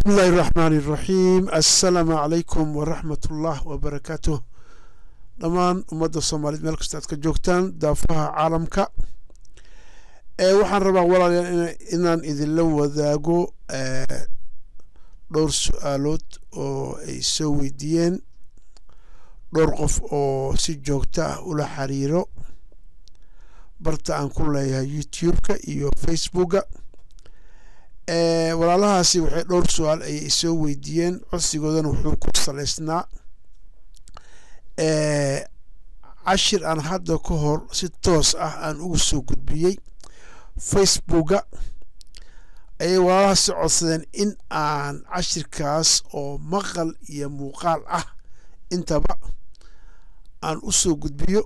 بسم الله الرحمن الرحيم السلام عليكم ورحمة الله وبركاته dhammaan ummadda soomaaliyeed meel kasta aad ka joogtaan daafaha caalamka ee waxaan rabaa walaalayaal inaan idinla wadaago dhowr su-aalood oo ay soo weydiiyeen dhowr qof oo si joogto ah ula xiriiro barta aan ku leeyahay youtube-ka iyo facebooka walaalahaasi waxay dhowr su-aal ayay soo weydiiyeen codsigoodana wuxuu ku salaysnaa cashir aan hadda ka hor si toos ah aan ugu soo gudbiyey facebooka ayay walaalahaasi codsadeen in aan cashirkaas oo maqal iyo muuqaal ah intaba aan u soo gudbiyo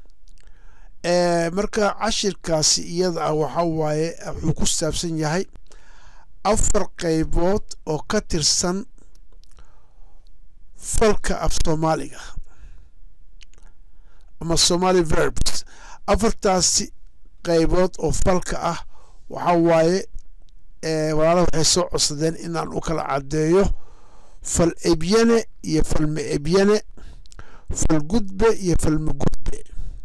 marka cashirkaasi iyada ah waxa waaye wuxuu ku saabsan yahay afar qaybood oo ka tirsan falka af soomaaliga ama somali verbs afartaasi qaybood oo falka ah waxa waaye walaalaha waxay soo codsadeen inaan u kala caddeeyo fal ebyane iyo falma ebyane fal gudbe iyo falma gudbe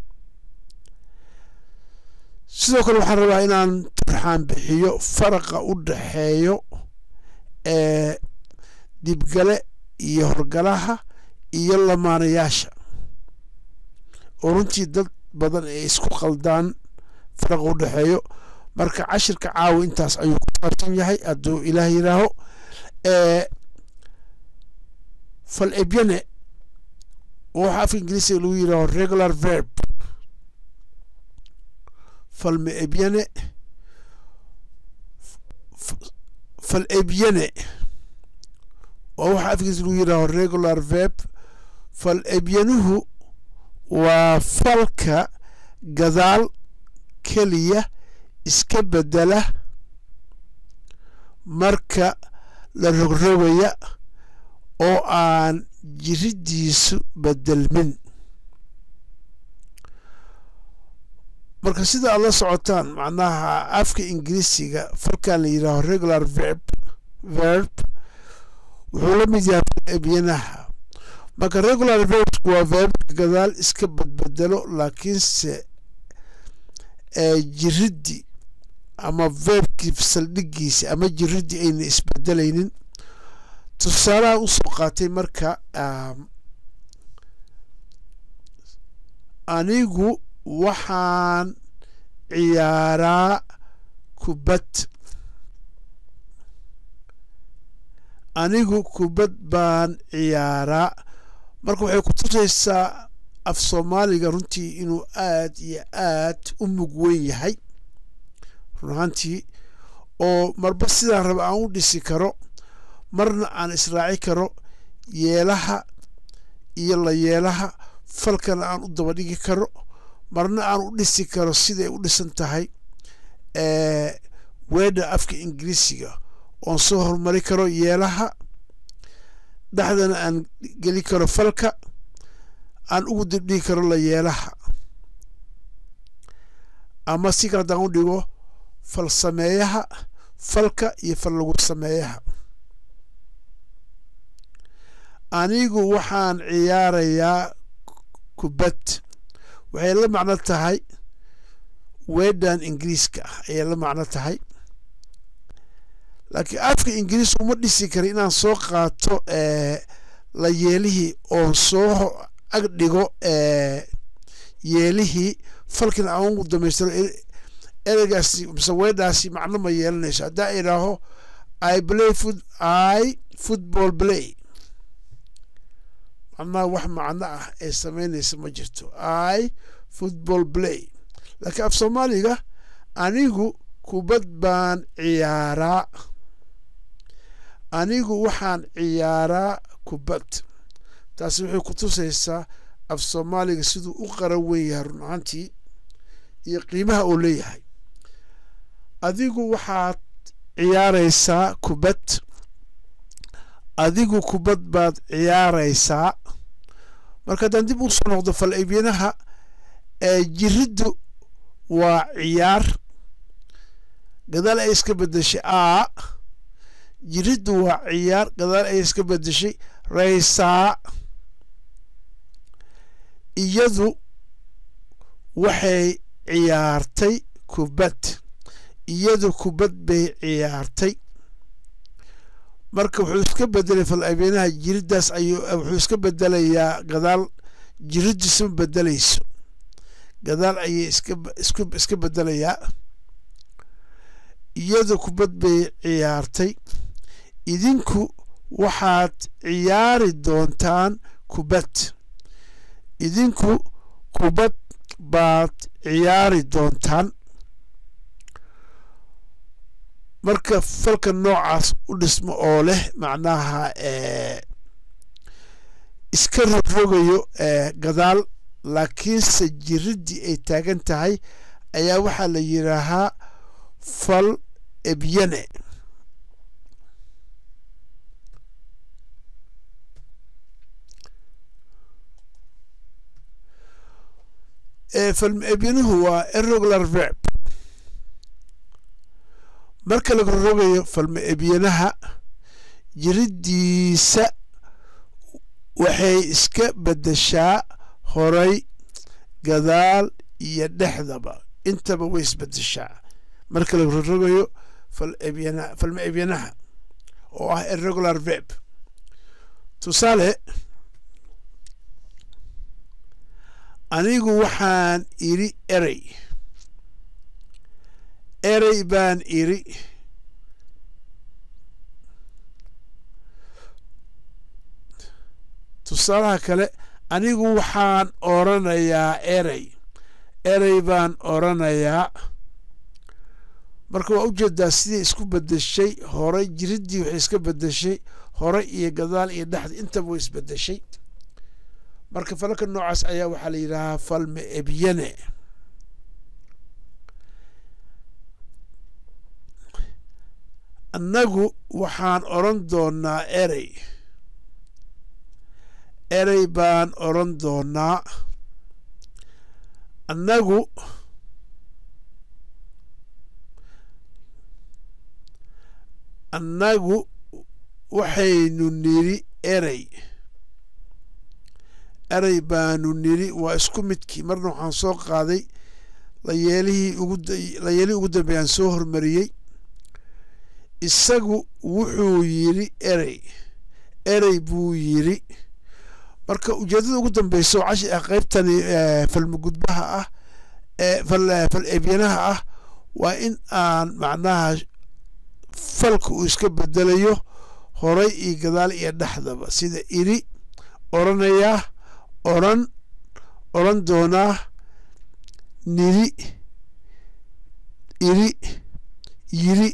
sidoo kale waxaan rabaa inaan turxaan bixiyo faraqa u dhaxeeyo ee dibgale iyo horgalaha iyo lamaanayaasha oo runtii dad badan ay isku qaldaan faraqa u dhexeeyo marka cashirka caawa intaas ayuu ku saabsan yahay hadduu ilaah yidhaaho fal ebyane oo waxa afka ingiriisiga lagu yidhaaho regular verb falma ebyane fal ebyane waa waxa afka ingiriisiga lagu yidhaaho regular verb fal ebyanuhu waa falka gadaal keliya iska bedela marka la rogrogaya oo aan jiridiisu bedelmin marka sida aad la socotaan macnaha afka ingiriisiga falkan la yidhaaho regular verb verb wuxuu la mid yahay fal ebyanaha marka regular verbsku waa verbka gadaal iska badbedelo laakiinse jiriddi ama verbkii saldhigiisi ama jiriddi ayna isbedelaynin tusaalaha usoo qaatay marka anigu waxaan ciyaaraa kubad anigu kubad baan ciyaaraa marka waxay ku tusaysaa af soomaaliga runtii inuu aad iyo aad u mug weyn yahay run ahaantii oo marba sidaan raba aan u dhisi karo marna aan israaci karo yeelaha iyo la yeelaha falkana aan u daba dhigi karo marna aan u dhisi karo siday u dhisan tahay weedha afka ingiriisiga oon soo horumari karo yeelaha dhexdana aan geli karo falka aan ugu dibdhigi karo la yeelaha ama si kale haddaan u dhigo fal sameeyaha falka iyo fal lagu sameeyaha anigu waxaan ciyaarayaa kubad waxay la macno tahay weedhan ingiriiska ah ayay la macno tahay laakiin afka ingiriis uma dhisi kara inaan soo qaato la yeelihii oon soo ag dhigo yeelihii falkina aan ugu damaystiro ereygaasi mise weedhaasi macno ma yeelanayso haddaa idhaaho i play foot i football play macnaha wax macno ah ee samaynaysa ma jirto i football play laakiin af soomaaliga anigu kubad baan ciyaaraa anigu waxaan ciyaaraa kubad taasi waxay ku tusaysaa af soomaaliga siduu u qaran weyn yahay run ahaantii iyo qiimaha uu leeyahay adigu waxaad ciyaaraysaa kubad adigu kubad baad ciyaaraysaa marka haddaan dib u soo noqdo fal ebyanaha ee jiriddu waa ciyaar gadaal ay iska bedeshay a jiriddu waa ciyaar gadaal ayay iska bedeshay raysaa iyadu waxay ciyaartay kubad iyadu kubad bay ciyaartay marka wuxuu iska bedelay fal abeenaha jiriddaas ayuu wuxuu iska bedelayaa gadaal jiriddiisuma bedelayso gadaal ayay iska isku iska bedelayaa iyadu kubad bay ciyaartay idinku waxaad ciyaari doontaan kubad idinku kubad baad ciyaari doontaan marka falka noocaas u dhismo oo leh macnaha iska rogrogayo gadaal laakiinse jiriddii ay taagan tahay ayaa waxaa la yidhaahaa fal ebyane falmebyanuhu waa irregular verb marka laga rogayo falma ebyanaha jiriddiisa waxay iska beddeshaa horay gadaal iyo dhexdaba intaba way isbeddeshaa marka laga rogayo falebyan falma ebyanaha oo ah irregular verb tusaale anigu waxaan idhi erey erey baan idhi tusaalaha kale anigu waxaan oranayaa erey erey baan oranayaa marka waa ujeedaa sidai isku bedeshay horay jiriddii waxay iska bedeshay hore iyo gadaal iyo dhexda intaba way isbedeshay marka falalka noocaas ayaa waxaa la yidhaahaa falme ebyane annagu waxaan oran doonaa erey erey baan oran doonaa annagu annagu waxaynu nidhi erey erey baanu nidhi waa isku midkii marna waxaan soo qaaday layeelihii ugulayeelihii ugu dambeeyaan soo hormariyey isagu wuxuu yidhi erey erey buu yidhi marka ujeedada ugu dambeyso cashi ah qeybtani falmagudbaha ah fal ebyanaha ah waa in aan macnaha falka uu iska bedelayo horay iyo gadaal iyo dhexdaba sida idhi oranayaa oran oran doonaa nidhi idhi yidhi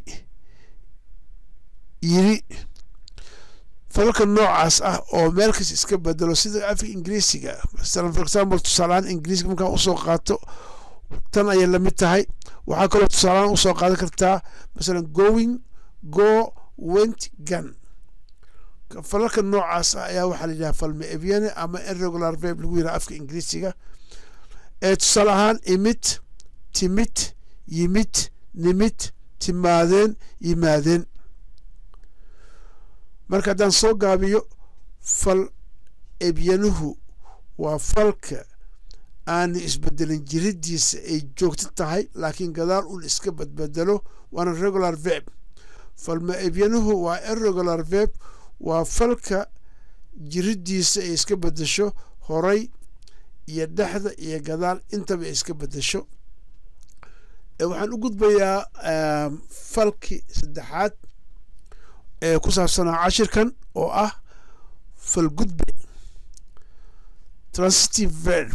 yidhi falalka noocaas ah oo meel kas iska bedelo sida afka ingiriisiga masalan for example tusaalahaan ingiriiska markaan usoo qaato tan ayay lamid tahay waxaa kaloo tusaalahaan usoo qaadan kartaa masalan going go went gun falalka noocaas ah ayaa waxaa la yidhaha falme ebyane ama irregular verb lagu yidhaha afka ingiriisiga ee tusaale ahaan imid timid yimid nimid timaadeen yimaadeen marka haddaan soo gaabiyo fal ebyanuhu waa falka aanu isbedelin jiriddiisa ay joogto tahay laakiin gadaal un iska badbedelo waana regular verb falma ebyanuhu waa irregular verb waa falka jiriddiisa ay iska bedesho horay iyo dhexda iyo gadaal intaba ay iska bedesho waxaan u gudbayaa falkii saddexaad ee ku saabsanaa cashirkan oo ah falgudbe transitive verb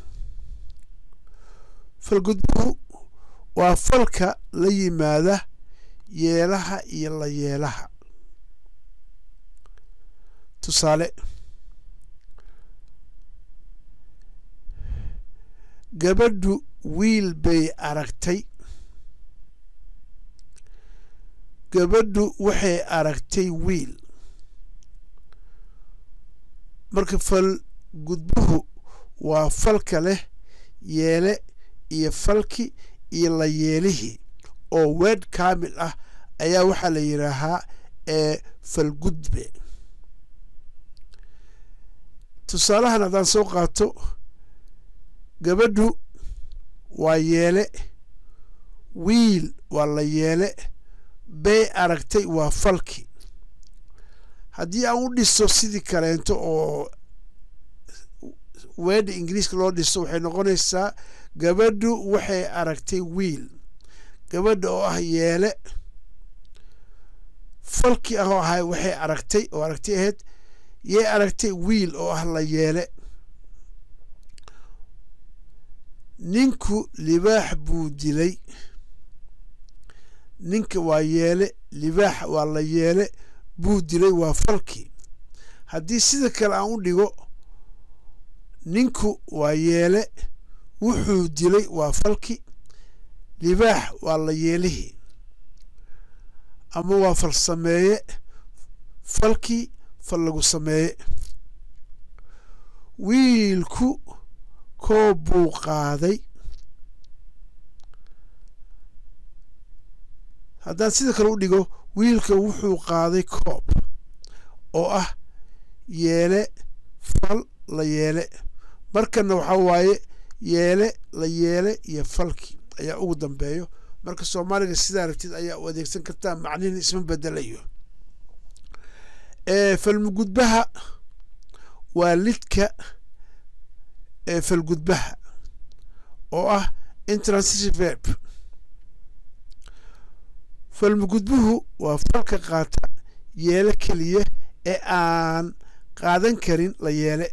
falgudbuhu waa falka la yimaada yeelaha iyo la yeelaha tusaale gabadhu wiil bay aragtay gabadhu waxay aragtay wiil marka fal gudbuhu waa falka leh yeele iyo falki iyo la yeelihii oo weed kaamil ah ayaa waxaa la yidhaahaa ee falgudbe tusaalahan haddaan soo qaato gabadhu waa yeele wiil waa la yeele bay aragtay waa falki haddii aan u dhiso sidii kaleento oo weedha ingiriiska loo dhiso waxay noqonaysaa gabadhu waxay aragtay wiil gabadha oo ah yeele falki ah oo ahay waxay aragtay oo aragtay ahayd yay aragtay wiil oo ah la yeele ninku libaax buu dilay ninka waa yeele libaax waa la yeele buu dilay waa falki haddii sida kale aan u dhigo ninku waa yeele wuxuu dilay waa falki libaax waa la yeelihii ama waa fal sameeye falkii fal lagu sameeye wiilku koob buu qaaday haddaan sida kale u dhigo wiilka wuxuu qaaday koob oo ah yeele fal la yeele markana waxaa waaye yeele la yeele iyo falki ayaa ugu dambeeyo marka soomaaliga sidaa aragtid ayaa u adeegsan kartaa macnihin isma bedelayo falmugudbaha waa lidka falgudbaha oo ah intransitive verb falmugudbuhu waa falka qaata yeele keliya ee aan qaadan karin la yeele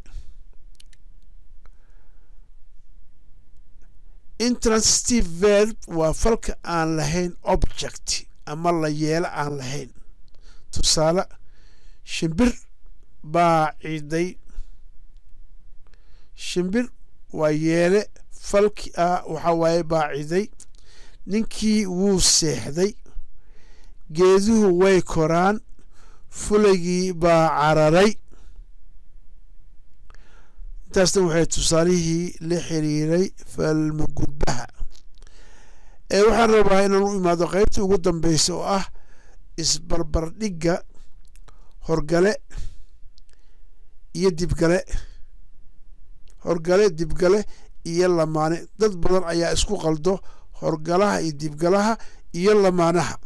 intransitive verb waa falka aan lahayn object ama la yeelo aan lahayn tusaale shimbir baa ciday shimbir waa yeele falki ah waxaa waaye baa ciday ninkii wuu seexday geeduhu way koraan fulaygii baa cararay intaasna waxay tusaalihii la xiriiray falmugudbaha ee waxaan rabaa inaan u imaado qeybtii ugu dambeysa oo ah isbarbardhigga horgale iyo dibgale horgale dibgale iyo lamaane dad badan ayaa isku qaldo horgalaha iyo dibgalaha iyo lamaanaha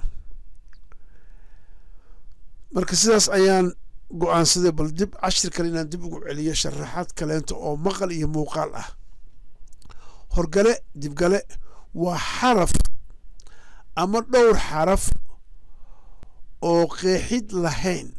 marka sidaas ayaan go-aansaday bal dib cashir kale inaan dib ugu celiyo sharaxaad kaleento oo maqal iyo muuqaal ah horgale dibgale waa xaraf ama dhowr xaraf oo qeexid lahayn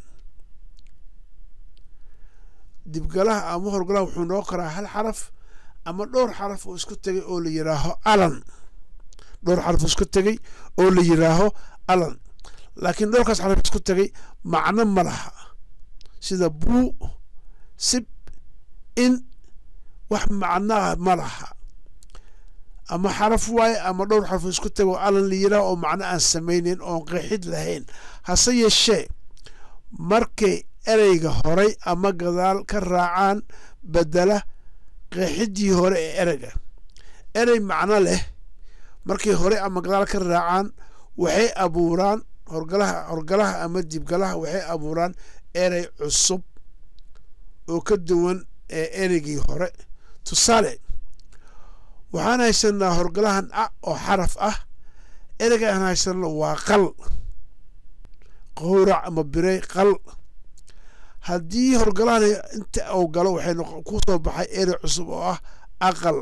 dibgalaha ama horgalaha wuxuu noqon karaa hal xaraf ama dhowr xaraf oo isku tegay oo la yiraaho alan dhowr xaraf oo isku tegay oo la yiraaho alan laakiin dhowrkaas xaraf isku tegay macno ma laha sida buu sib in wax macnaha ma laha ama xaraf waaye ama dhowr xaraf isku tago alan la yiraah oo macno aan samayneyn oon qeexid lahayn hase yeeshee markay ereyga horay ama gadaal ka raacaan bedela qeexidii hore ee ereyga erey macno leh markay hore ama gadaal ka raacaan waxay abuuraan horgalaha horgalaha ama dibgalaha waxay abuuraan erey cusub oo ka duwan ee ereygii hore tusaale waxaan haysanaa horgalahan a oo xaraf ah ereyga aan haysanno waa qal qowrac ama birey qal haddii horgalahan inta uu galo waxay ku soo baxay erey cusub oo ah aqal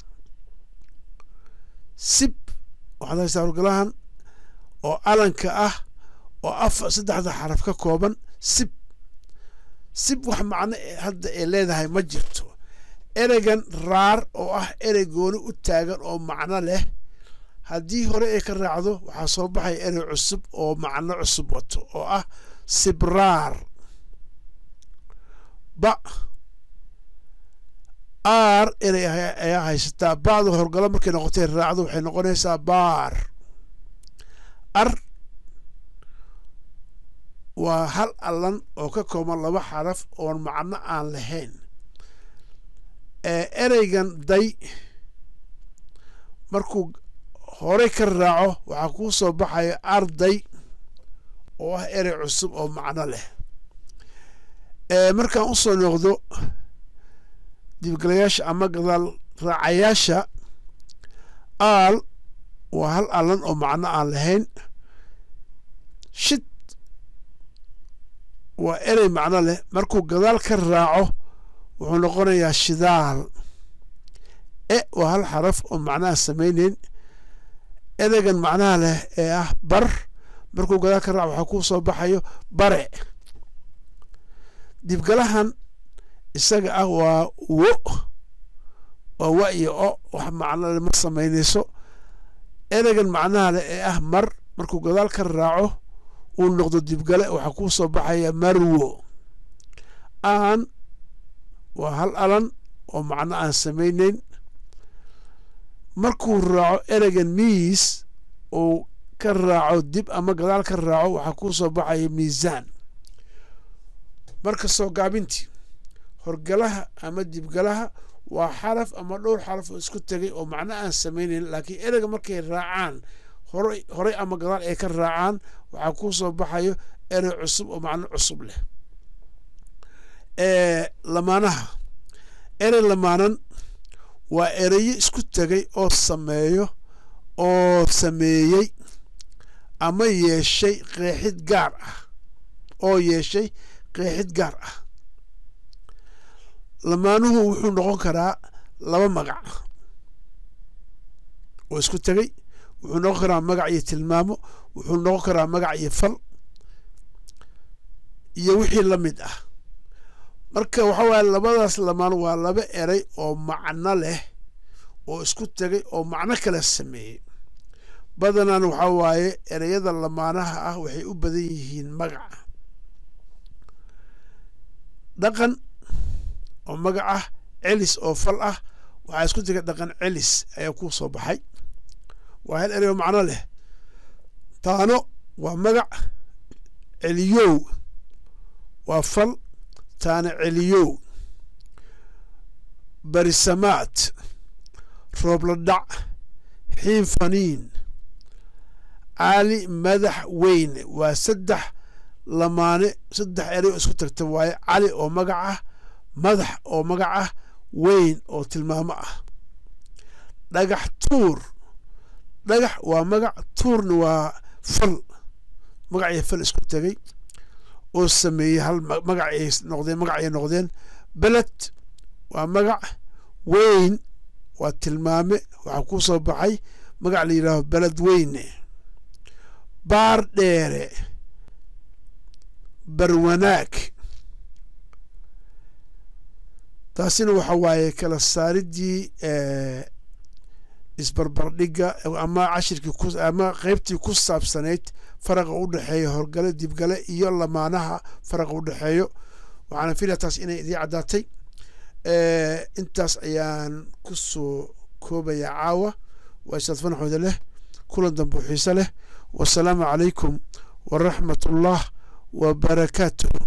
sib waxaad haysaa horgalahan oo alanka ah oo afar saddexda xaraf ka kooban sib sib wax macno hadda ay leedahay ma jirto ereygan raar oo ah erey gooni u taagan oo macno leh haddii hore ay ka raacdo waxaa soo baxaya erey cusub oo macno cusub wato oo ah sibraar ba aar erey ayaa haysataa bacda horgalo markay noqotay raacdo waxay noqonaysaa baar ar waa hal allan oo ka kooban laba xaraf oon macno aan lahayn ereygan day markuu horey ka raaco waxaa kuu soo baxaya arday oo ah erey cusub oo macno leh markaan u soo noqdo dibgalayaasha ama gadaal raacayaasha aal waa hal allan oo macno aan lahayn shid waa erey macno leh markuu gadaal ka raaco wuxuu noqonayaa shidaal e waa hal xaraf oo macnaha samayneyn ereygan macnaha leh ee ah bar markuu gadaal ka raaco waxaa kuu soo baxayo bare dibgalahan isaga ah waa wo waa wa iyo o wax macnole ma samaynayso ereygan macnaha leh ee ah mar markuu gadaal ka raaco uu noqdo dibgale waxaa kuu soo baxaya marwo aan waa hal alan oo macno aan samayneyn markuu raaco ereygan miis uu ka raaco dib ama gadaal ka raaco waxaa kuu soo baxaya miisaan marka soo gaabintii horgalaha ama dibgalaha waa xaraf ama dhowr xaraf oo isku tegay oo macno aan samayneyn laakiin ereyga markay raacaan horay horay ama gadaal ay ka raacaan waxaa kuu soo baxayo erey cusub oo macno cusub leh lamaanaha erey lamaanan waa ereyo isku tegay oo sameeyo oo sameeyey ama yeeshay qeexid gaar ah oo yeeshay qeexid gaar ah lamaanuhu wuxuu noqon karaa laba magac oo isku tegey wuxuu noqon karaa magac iyo tilmaamo wuxuu noqon karaa magac iyo fal iyo wixii la mid ah marka waxa waaye labadaas lamaan waa laba erey oo macno leh oo isku tegay oo macno kala sameeyey badanaan waxaa waaye ereyada lamaanaha ah waxay u badan yihiin magaca dhaqan oo magac ah celis oo fal ah waxaa isku tegay dhaqan celis ayaa ku soo baxay waa hal erey oo macno leh taano waa magac celiyow waa fal taana celiyow barisamaad roobla dhac xiin faniin caali madax weyne waa saddex lamaane saddex erey oo isku tagta waaye cali oo magac ah madax oo magac ah weyn oo tilmaamo ah dhagax tuur dhagax waa magac tuurna waa fal magac iyo fal isku tegay oo sameeyey hal magac ay noqdeen magac ay noqdeen beled waa magac weyn waa tilmaame waxaa ku soo baxay magac la yidhaaho beled weyne baar dheere barwanaag taasina waxa waaye kala saaridii isbarbardhigga ama cashirkii ama qeybtii ku saabsanayd faraqa u dhexeeya horgale dibgale iyo lamaanaha faraqa u dhexeeyo waxaana filaya taas inay idii caddaatay intaas ayaan ku soo koobayaa caawa waa isaad fanaxooda leh kulan dambe xiise leh wasalaamu calaykum waraxmat ullah wa barakaatuh